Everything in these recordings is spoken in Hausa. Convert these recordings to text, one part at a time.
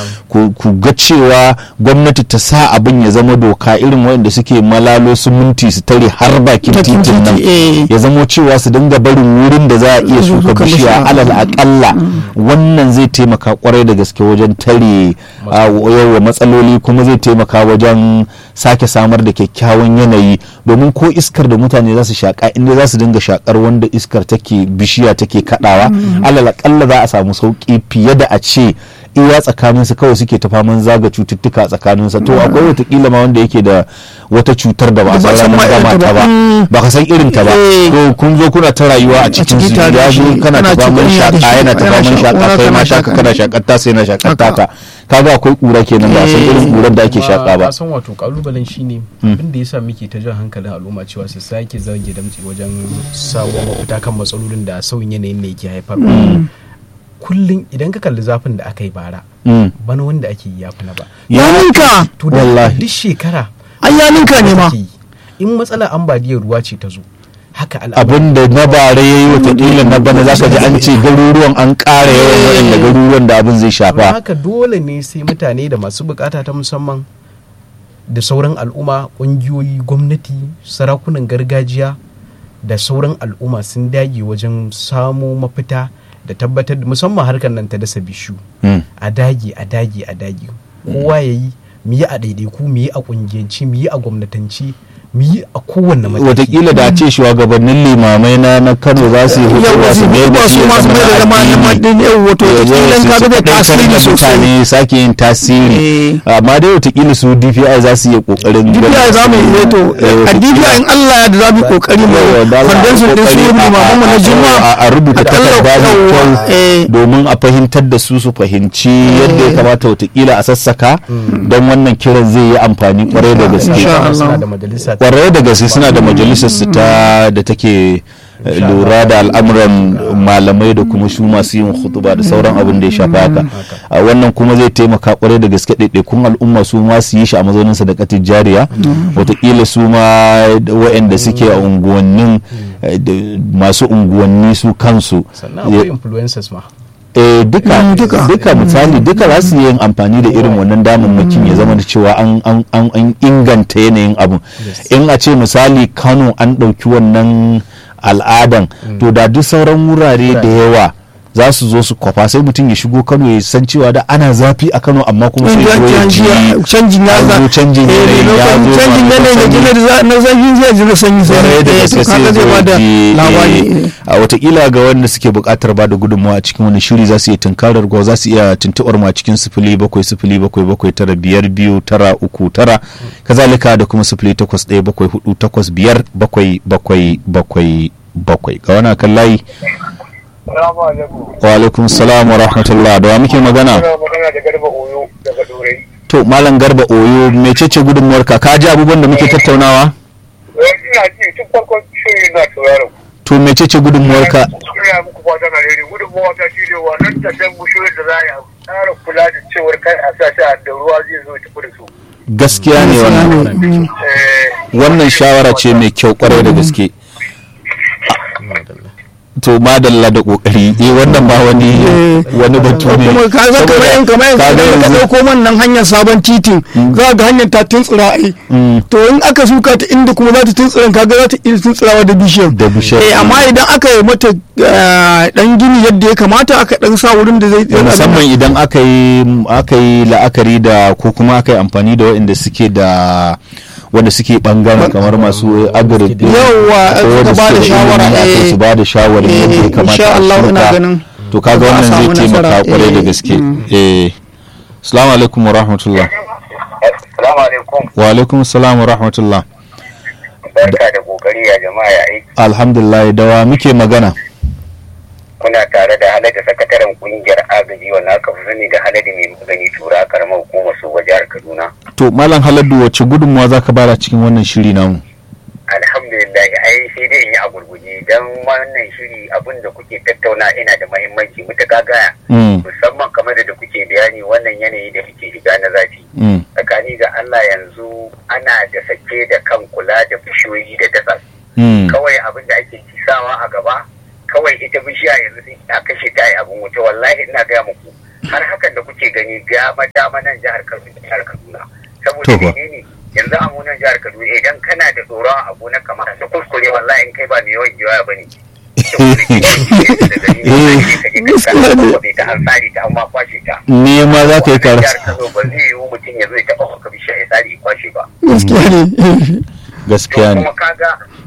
ku ga cewa gwamnati ta sa abin ya zama doka irin wanda suke malalo siminti su tare har bakin titin nan ya zamo cewa su dinga barin wurin da za a iya shuka bishiya alal akalla wannan zai taimaka kwarai da gaske wajen tare yawa matsaloli kuma zai taimaka wajen sake samar da kyakkyawan yanayi domin ko iskar da mutane za su shaka inda za su dinga shakar wanda iskar take bishiya take kadawa alal akalla za a samu sauki fiye da a ce iya tsakanin su kawai suke ta faman zaga cututtuka tsakanin sa to akwai watakila ma wanda yake da wata cutar da ba a san ranar gama ta ba ba ka san irin ta ba to kun zo kuna ta rayuwa a cikin su ya zo kana ta faman shaka yana ta faman shaka kai ma shaka kana shakar ta sai na shakar taka kaga akwai kura kenan ba san irin kurar da ake shaka ba san wato kalubalen shine abin da yasa muke ta jan hankalin al'umma cewa su sake zage damtsi wajen samun mafita kan matsalolin da sauyin yanayin ne ke haifarwa kullum idan ka kalli zafin da aka yi bara bana wanda ake yi yafi na ba ya ninka to da duk shekara an ya ninka ne ma in matsalar ambaliyar ruwa ce ta zo haka abin da na bare ya yi watakila na bana za ka ji an ce garuruwan an ƙara yawan waɗanda garuruwan da abin zai shafa haka dole ne sai mutane da masu bukata ta musamman da sauran al'umma ƙungiyoyi gwamnati sarakunan gargajiya da sauran al'umma sun dage wajen samo mafita da tabbatar da musamman harkar nan ta dasa bishu a dage a dage a dage kowa ya yi mu yi a daidaiku mu yi a kungiyanci mu yi a gwamnatanci mu yi a kowanne mataki watakila da ce shugabannin limamai na na kano za su yi hutu za su mai da su masu mai da zama na madin yau wato watakila ka ga da tasiri sosai mutane sake yin tasiri amma dai watakila su DPI za su yi kokarin DPI za mu yi to a DPI in Allah ya da za mu yi kokari mu kwandansu din su limaman mu na juma'a a rubuta takarda mai kyau domin a fahimtar da su su fahimci yadda ya kamata watakila a sassaka don wannan kiran zai yi amfani kwarai da gaske kwarai da gaske suna da majalisar su ta da take lura da al'amuran malamai da kuma su masu yin hutuba da sauran abin da ya shafa haka a wannan kuma zai taimaka kwarai da gaske ɗaiɗaikun al'umma su ma su yi shi a mazaunin sa da katin jariya wataƙila su ma waɗanda suke a unguwannin masu unguwanni su kansu sannan akwai influencers ma eh duka duka misali duka za su yin amfani da irin wannan damammakin ya zama da cewa an inganta yanayin abun in a ce misali kano an ɗauki wannan al'adan to da duk sauran wurare da yawa za su zo su kwafa sai mutum ya shigo kano ya san cewa da ana zafi a kano amma kuma sai ya ji canjin ya za canjin yanayi ya zo canjin yanayi da gina na zafi zai ji na sanyi sai da gaske sai zai da labari a watakila ga wanda suke buƙatar ba da gudunmawa a cikin wani shiri za su iya tunkarar gwa za su iya tuntuɓar ma cikin sifili bakwai sifili bakwai bakwai tara biyar biyu tara uku tara kazalika da kuma sifili takwas ɗaya bakwai hudu takwas biyar bakwai bakwai bakwai bakwai ga wani kan layi wa alaikum salam wa rahmatullah da wa muke magana to malam garba oyo mecece gudunmuwar ka ka ji abubuwan da muke tattaunawa ina ji tun farkon shirin na sauraron to mecece gudunmuwar ka ina muku fatan alheri gudunmuwa ta shi ne wannan tafiyan bushiyoyin da za a yi tsara kula da cewar kai a sa shi da ruwa zai zo tafi da su gaskiya ne wannan wannan shawara ce mai kyau kwarai da gaske to madalla da kokari eh wannan ba wani wani batu ne kuma ka ga kamar yan kamar yan ka dauko man nan hanyar sabon titin za ga hanyar ta tuntsira ai to in aka suka ta inda kuma za ta tuntsira kaga za ta iya tuntsirawa da bishiyar da bishiyar eh amma idan aka yi mata dan gini yadda ya kamata aka dan sa wurin da zai musamman idan aka yi aka yi la'akari da ko kuma aka yi amfani da waɗanda suke da wanda suke bangaren kamar masu agri yawa suka ba da shawara eh su ba da shawara yadda ya kamata insha Allah ina ganin to kaga wannan zai taimaka kwarai da gaske eh assalamu alaikum wa rahmatullah assalamu alaikum wa alaikum assalam wa rahmatullah barka da kokari ya jama'a ya aiki alhamdulillah da wa muke magana kuna tare da halada sakataren kungiyar agaji wanda aka fi sani da halada mai magani tura a karamar hukumar su jihar kaduna to malam haladu wace gudunmuwa zaka bada cikin wannan shiri namu alhamdulillah ai sai dai in yi a gurguje don wannan shiri abin da kuke tattauna ina da mahimmanci mutuka gaya musamman kamar da kuke bayani wannan yanayi da muke shiga na zafi tsakani ga Allah yanzu ana da sake da kan kula da bishiyoyi da dasa kawai abin da ake kisawa a gaba kawai ita bishiya yanzu sai a kashe ta yi abin wuta wallahi ina gaya muku har hakan da kuke gani dama dama nan jihar Kaduna jihar Kaduna saboda To fa. menene yanzu a munan jihar Kaduna idan kana da tsoron abu na kamar su kuskure wallahi in kai ba mai yawan jiwaya bane ta an tsari ta amma kwashe ta ne ma za ka yi Wannan karas jihar Kano ba zai yiwu mutum ya zo ya taɓa maka bishiya ya tsari ya kwashe ba gaskiya ne gaskiya to ne kuma kaga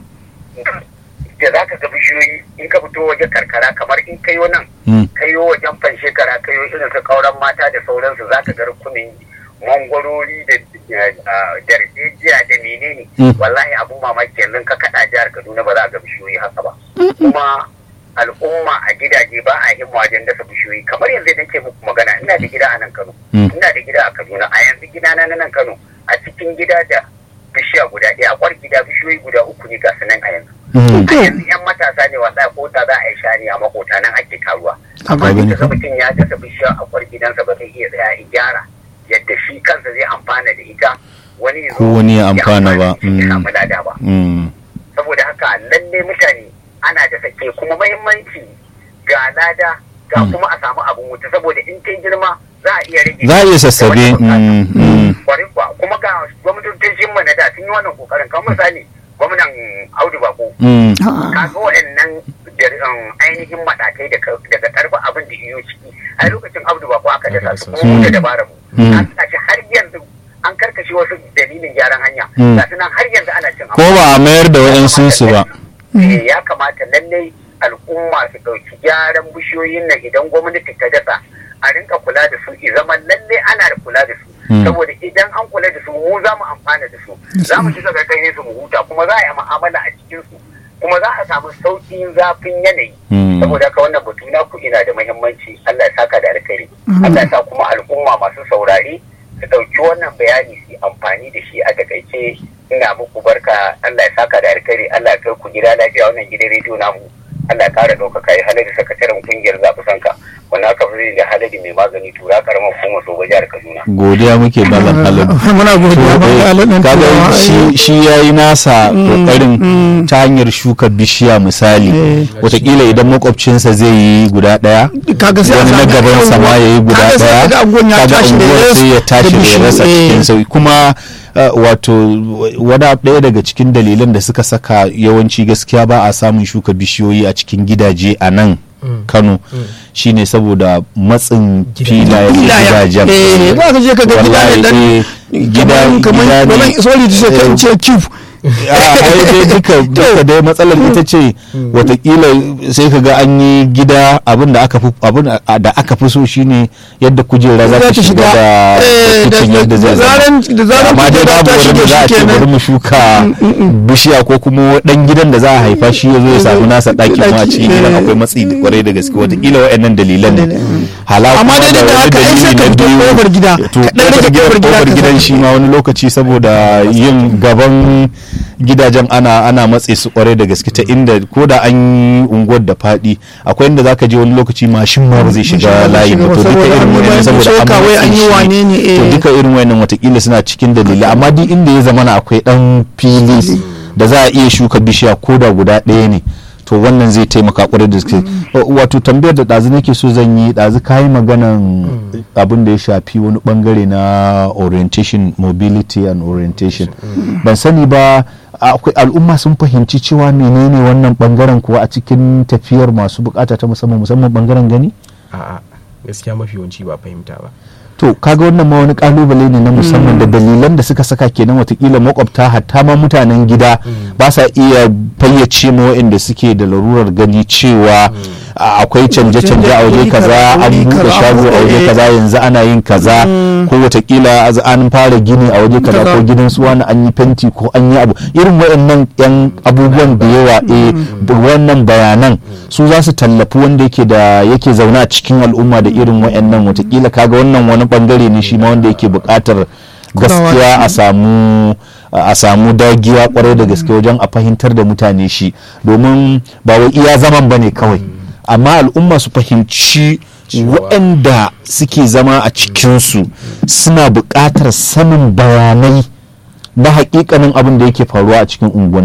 da za ka ga bishiyoyi in ka fito waje karkara kamar in kayo nan Mm. kayo wajen fan shekara kayo irin su kauran mata da sauransu za ka ga rukunin mangwarori da da- darbejiya da menene Mm. wallahi abun mamaki yanzu ka kaɗa jihar kaduna ba za a ga bishiyoyi haka ba kuma al'umma a gidaje ba a himma wajen dasa bishiyoyi kamar yanzu da ke muku magana ina da gida a nan kano Mm. ina da gida a kaduna a yanzu gidana na nan kano a cikin gida da bishiya guda ɗaya a kwar gida bishiyoyi guda uku ne ga su nan a yanzu Mm. a yanzu yan matasa ne wallahi ko ta za a yi shani a makota nan ake karuwa amma gani duk da fa. mutum ya dasa bishiya a kwar gidansa ba zai iya tsaya ya gyara yadda shi kansa zai amfana da ita wani ya zo Ko wani ya amfana amfana ba. da ita ya Mm. samu lada ba Mm. saboda haka lalle mutane ana da sake kuma mahimmanci ga lada ga Mm. kuma a samu abun wuta saboda in ta girma za a iya rage za a iya sassabe da wata bukata. Mm, mm. kwarai kuwa kuma ga gwamnatocin mu na da sun yi wannan kokarin kamar misali gwamnan Audu Bako Mm. kaga wa'annan jar- um, ainihin matakai daga daga karfa abin da iyo ciki a lokacin Audu Bako aka dasa su kuma mu da dabara mu Mm. an tashi har yanzu an karkashe wasu dalilin gyaran hanya Mm. ga nan har yanzu ana cin ko ba a mayar da waɗansu su ba Eh, ya kamata lallai al'umma su ɗauki gyaran bishiyoyin nan idan gwamnati ta dasa a rinka kula da su i zama lallai ana da kula da su Mm. saboda idan an kula da su mu za mu amfana da su za mu shiga karkashin su mu huta kuma za a yi mu'amala a cikin su kuma za a samu sauƙin zafin yanayi Mm. saboda haka wannan batu na ku ina da muhimmanci Allah ya saka da alkhairi Allah ya sa kuma al'umma masu saurare su ɗauki wannan bayani su yi amfani da shi a takaice ina muku barka Allah ya saka da alkhairi Allah ya kai ku gida lafiya wannan gidan rediyo namu Allah ya kara ɗaukaka yi halari sakataren kungiyar zaɓi sanka wannan aka fi da halari mai magani tura karamar hukumar soba jihar Kaduna. godiya muke malam halin muna godiya ba ga alaɗin kaga turawa, shi eh. shi yayi nasa kokarin ta hanyar shuka bishiya misali Eh. watakila idan makwabcinsa zai yi guda daya kaga sai a wani na samu gaban yawan sama ya yi guda kaga sai daya kaga anguwan ya kaga tashi da unguwar res sai ya da tashi da ya bishiyu, rasa eh. cikin sauki kuma uh, wato wada ɗaya daga cikin dalilan da suka saka yawanci gaskiya ba a samun shuka bishiyoyi a cikin gidaje a nan kano shine saboda matsin filayen Filayen. gidajen Eh, za ka je ka ga gida ne dan Wallahi, eh, gida kamar kamar gida ne. wannan sorry to say kan ce cube a ai dai duka duka dai matsalar ita ce watakila sai ka ga an yi gida abin da aka fi abin da aka fi so shine yadda kujera za ta shiga da eh, da kicin da- yadda zai da zaran- da zaran amma dai kujera babu ta wani shige da za a shi ce kenan. bari mu shuka bishiya ko kuma dan gidan da za a haifa shi ya zo ya samu nasa ɗaki kuma a cikin gidan eh. akwai matsi da kwarai da gaske watakila wa'annan dalilan ne hala Amma kuma dai da da wani haka ai sai dalili ka na fito biyu kofar gida, to ka ɗan rage kofar kofar gida kofar ka gidan sa. shi ma wani lokaci saboda yin gaban gidajen ana ana matse su kwarai da gaske ta inda ko da an yi unguwar da faɗi akwai inda zaka je wani lokaci mashin ma ba zai shiga ba zai layi shiga ba ba to duka saboda irin an yi wannan bayan saboda an soka wai an matse yi shi. wane ne, to eh. duka irin wannan watakila suna cikin dalilai amma duk inda ya zamana akwai dan fili da za a iya shuka bishiya ko da guda ɗaya ne to wannan zai taimaka kwarai da gaske wato tambayar da ɗazu nake so zan yi ɗazu kayi maganan abin da ya shafi wani bangare na orientation mobility and orientation ban sani ba akwai al'umma sun fahimci cewa menene wannan bangaren kuwa a cikin tafiyar masu bukata ta musamman musamman bangaren gani a'a gaskiya mafi yawanci ba fahimta ba to kaga wannan ma wani kalubale ne na musamman da dalilan da suka saka kenan watakila makwabta hatta ma mutanen gida ba sa iya fayyace ma waɗanda suke da larurar gani cewa a- akwai canje-canje a waje kaza an buɗe shago a waje kaza yanzu ana yin kaza ko watakila az- an fara gini a waje kaza ko gidan su wani an yi fenti ko an yi abu irin waɗannan yan abubuwan da yawa eh wannan bayanan su za su tallafi wanda yake da yake zaune a cikin al'umma da irin waɗannan watakila kaga wannan wani bangare ne shi ma wanda yake buƙatar gaskiya a samu a samu dagiya kwarai da gaske wajen a fahimtar da mutane shi domin ba wai iya zaman ba ne kawai amma al'umma su fahimci waɗanda suke zama a cikinsu suna buƙatar sanin bayanai na hakikanin abin da yake faruwa a cikin unguwannin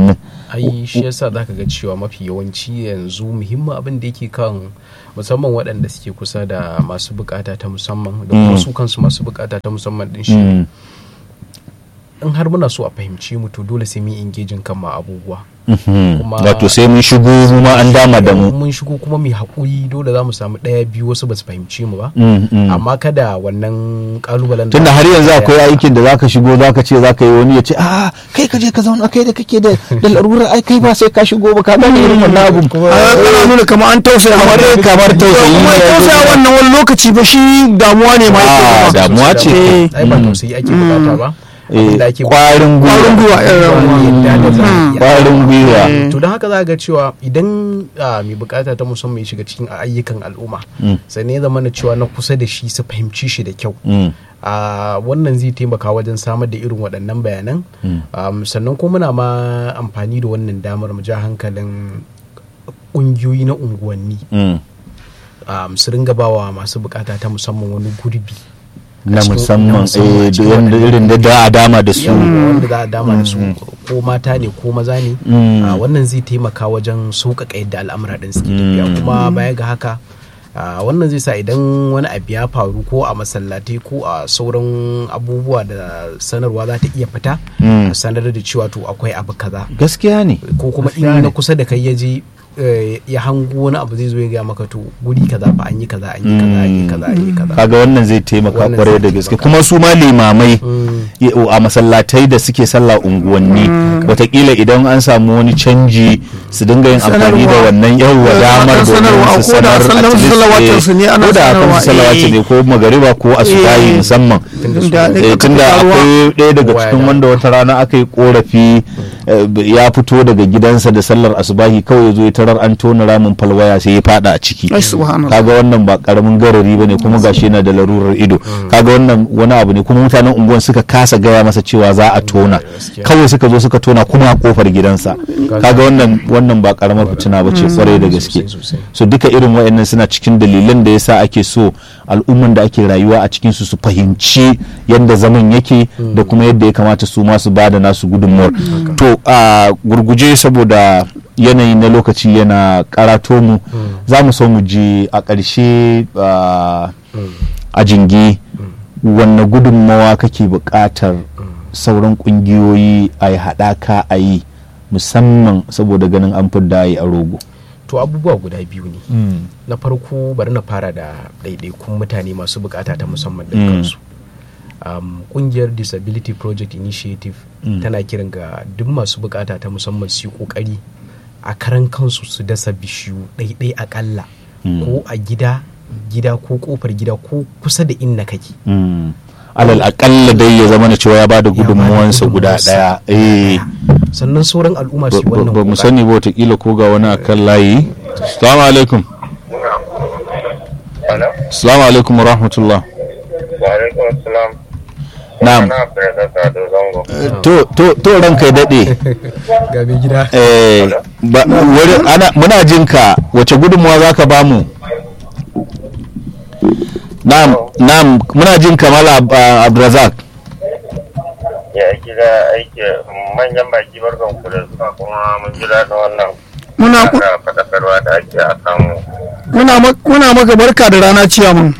ai shi yasa zaka ga cewa mafi yawanci yanzu muhimmin abin da yake kan musamman waɗanda suke kusa da masu bukata ta musamman da kuma su kansu masu bukata ta musamman din shi in har muna so a fahimci mu to dole sai mu engaging kan ma abubuwa wato sai mun shigo mu ma an dama da mu mun shigo kuma mai haƙuri dole za mu samu ɗaya biyu wasu ba su fahimci mu ba amma kada wannan kalubalen tunda har yanzu akwai aikin da zaka shigo zaka ce zaka yi wani ya ce a kai ka je ka zauna kai da kake da da larurar ai kai ba sai ka shigo ba ka gane irin wannan abun ana nuna kamar an tausaya kamar kamar tausayi kuma tausaya wannan wani lokaci ba shi damuwa ne ma a damuwa ce ai ba tausayi ake bukata ba kwarin gwiwa kwarin gwiwa to don haka za ga cewa idan mai bukata ta musamman ya shiga cikin ayyukan al'umma sai ne zama na cewa na kusa da shi su fahimci shi da kyau wannan zai taimaka wajen samar da irin waɗannan bayanan sannan kuma muna ma amfani da wannan damar mu ja hankalin ƙungiyoyi na unguwanni su ringa bawa masu bukata ta musamman wani gurbi na musamman wanda irin da da a dama da su wanda za a dama da su ko mata ne ko maza ne wannan zai taimaka wajen sauƙaƙa yadda al'amura ɗin suke tafiya kuma baya ga haka wannan zai sa idan wani abu ya faru ko a masallatai ko a sauran abubuwa da sanarwa za ta iya fita a sanar da cewa to akwai abu kaza gaskiya ne ko kuma in na kusa da kai ya je ya hango wani abu zai zo ya gaya maka to guri kaza fa an yi kaza an yi kaza an yi kaza an yi kaza kaga wannan zai taimaka kwarai da gaske kuma su ma limamai a masallatai da suke sallah unguwanni watakila idan an samu wani canji su dinga yin amfani da wannan yawwa damar domin su sanar ko da akan salawatu ne ko magariba ko asubahi musamman tunda akwai ɗaya daga cikin wanda wata rana aka yi korafi ya fito daga gidansa da sallar asubahi kawai ya zo ya tarar an tona ramin falwaya sai ya fada a ciki kaga wannan ba karamin garari bane kuma gashi yana da larurar ido kaga wannan wani abu ne kuma mutanen unguwan suka kasa gaya masa cewa za a tona kawai suka zo suka tona kuma a kofar gidansa kaga wannan wannan ba karamar fitina ba ce kwarai da gaske so duka irin wayannan suna cikin dalilan da yasa ake so al'umman da ake rayuwa a cikin su su fahimci yadda zaman yake da kuma yadda ya kamata su ma su bada nasu gudunmuwar to a gurguje saboda yanayi na lokaci yana karato mu za mu so mu ji a ƙarshe a jingi wanne gudunmawa kake buƙatar sauran ƙungiyoyi a yi haɗaka a yi musamman saboda ganin an fidda a yi a rogo to abubuwa guda biyu ne na farko bari na fara da ɗaiɗaikun mutane masu bukata ta musamman da kansu kungiyar disability project initiative tana kiran ga duk masu bukata ta musamman su yi kokari a karan kansu su dasa bishiyu ɗaiɗai akalla ko a gida gida ko kofar gida ko kusa da inna kake alal akalla dai ya zama na cewa ya bada gudunmuwansa guda daya eh sannan sauran al'umma su wannan ba mu sani ba watakila ko ga wani akan layi assalamu alaikum assalamu alaikum wa rahmatullah wa alaikum assalam na'am to to to ranka ya dade ga mai gida eh ana muna jin ka wace gudunmuwa zaka bamu na'am na'am muna jin kamal abdrazak ya gida aiki manyan baki barkan ku da zuwa kuma mun jira da wannan muna fadakarwa da ake a kan muna maka barka da rana ciyaman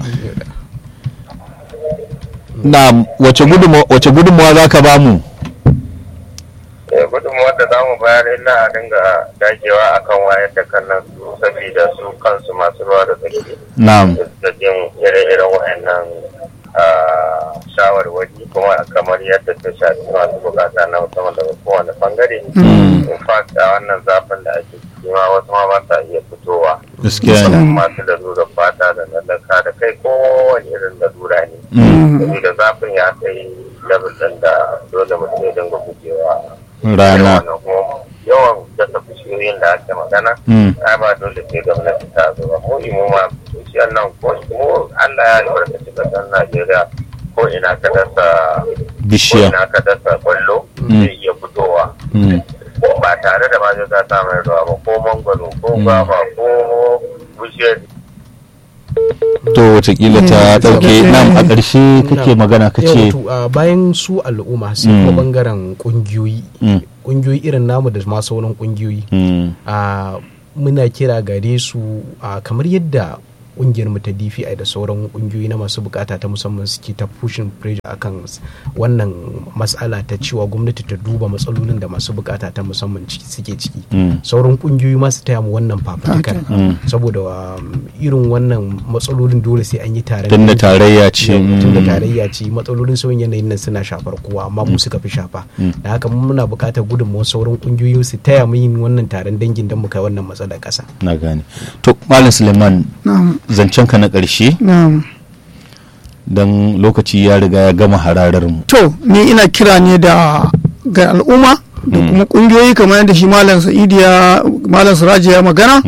na'am wace gudunmuwa wace gudunmuwa zaka bamu gudunmuwar da za mu bayar illa a dinga dagewa akan wayar da kan nan su saboda su kansu masu ruwa da tsaki na'am da jin ire-iren wayannan shawarwari kuma kamar yadda ta shafi masu bukata na musamman daga kowane bangare in fact a wannan zafin da ake ciki ma wasu ma ba sa iya fitowa gaskiya ne masu lalura fata da lalaka da kai kowane irin lalura ne saboda zafin ya kai level ɗin da dole mutum ya dinga gujewa rana yawan dasa bishiyoyin da ake magana ai ba dole sai gwamnati ta zo ba mu imu ma bishiyar nan ko mu Allah ya albarkaci kasar Najeriya ko ina ka dasa bishiya ko ina ka dasa kwallo zai iya fitowa ba tare da ma ta mai ruwa ba ko mangwaro ko gwaba ko bishiyar to watakila ta dauke nan a ƙarshe kake magana ka ce bayan su al'umma sai kuma bangaren kungiyoyi kungiyoyi irin namu da ma sauran kungiyoyi muna kira gare su kamar yadda kungiyar mu ta DPI da sauran kungiyoyi na masu bukata ta musamman suke ta pushing pressure akan wannan matsala ta cewa gwamnati ta duba matsalolin da masu bukata ta musamman suke ciki sauran kungiyoyi ma su taya mu wannan fafutukar saboda irin wannan matsalolin dole sai an yi tare tun da tarayya ce tun da tarayya ce matsalolin sauyin yanayin nan suna shafar kowa amma mu suka fi shafa da haka muna bukatar gudunmawar sauran kungiyoyi su taya mu yin wannan taron dangin don mu kai wannan matsalar kasa na gane to malam suleiman zancen ka na ƙarshe don lokaci ya riga ya gama hararar mu to ni ina kira ne da ga al'umma da kuma ƙungiyoyi kamar yadda shi malam sa'idu ya malam siraji ya magana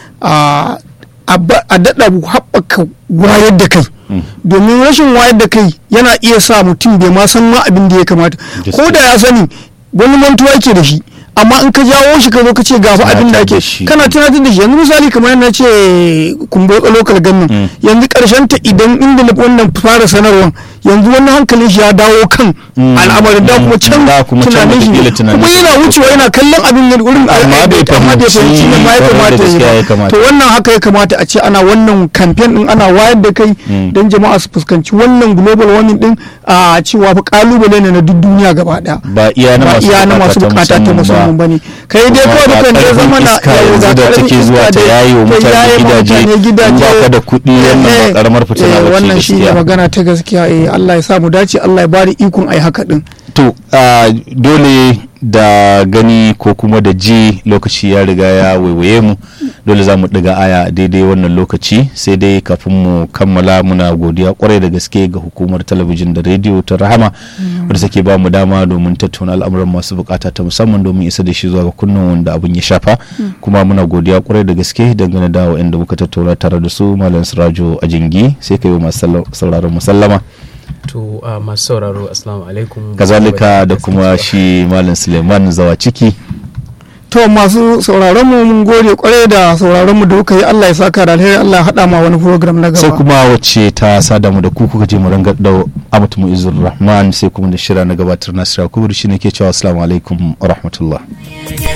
a daɗa haɓaka wayar da kai domin rashin wayar da kai yana iya sa mutum bai ma san ma abin da ya kamata ko da ya sani wani mantuwa yake da shi amma in ka jawo shi ka zo ka ce gafa abin da ake kana tunatar da shi yanzu misali kamar yadda ce kumbotsa local government yanzu karshen ta idan inda na wannan fara sanarwar yanzu wannan hankalin shi ya dawo kan al'amarin da kuma can tunanin shi kuma yana wucewa yana kallon abin da wurin amma bai fahimci ne ma ya kamata to wannan haka ya kamata a ce ana wannan campaign din ana wayar da kai don jama'a su fuskanci wannan global warming din a cewa fa kalubale ne na duk duniya gaba daya ba iya na masu bukata ta musamman ba ne kai dai kawai da kan zai mana yanzu da take zuwa ta yayi wa mutane gidaje ba ka da kuɗi wannan ba karamar fitina ba wannan shi ne magana ta gaskiya eh Allah ya sa mu dace Allah ya bari ikon ai haka din to dole da gani ko kuma da ji lokaci ya riga ya waiwaye mu dole za mu ɗiga aya daidai wannan lokaci sai dai kafin mu kammala muna godiya kwarai da gaske ga hukumar talabijin da rediyo ta rahama wadda take ba mu dama domin tattauna al'amuran masu bukata ta musamman domin isa da shi zuwa ga kunnan wanda abin ya shafa kuma muna godiya kwarai da gaske dangane da wa'anda muka tattauna tare da su malam sirajo a jingi sai ka yi masu sauraron musallama to uh, masu sauraro assalamu alaikum kazalika da kuma shi malam suleiman zawa ciki to masu sauraron mu mun gode kwarai da sauraron mu da kuka yi Allah ya saka da alheri Allah ya hada ma wani program na gaba sai kuma wacce ta sada mu da ku kuka je mu ranga da amatu mu'izzur rahman sai kuma da shira na gabatar nasira kubur shine ke cewa assalamu alaikum wa rahmatullah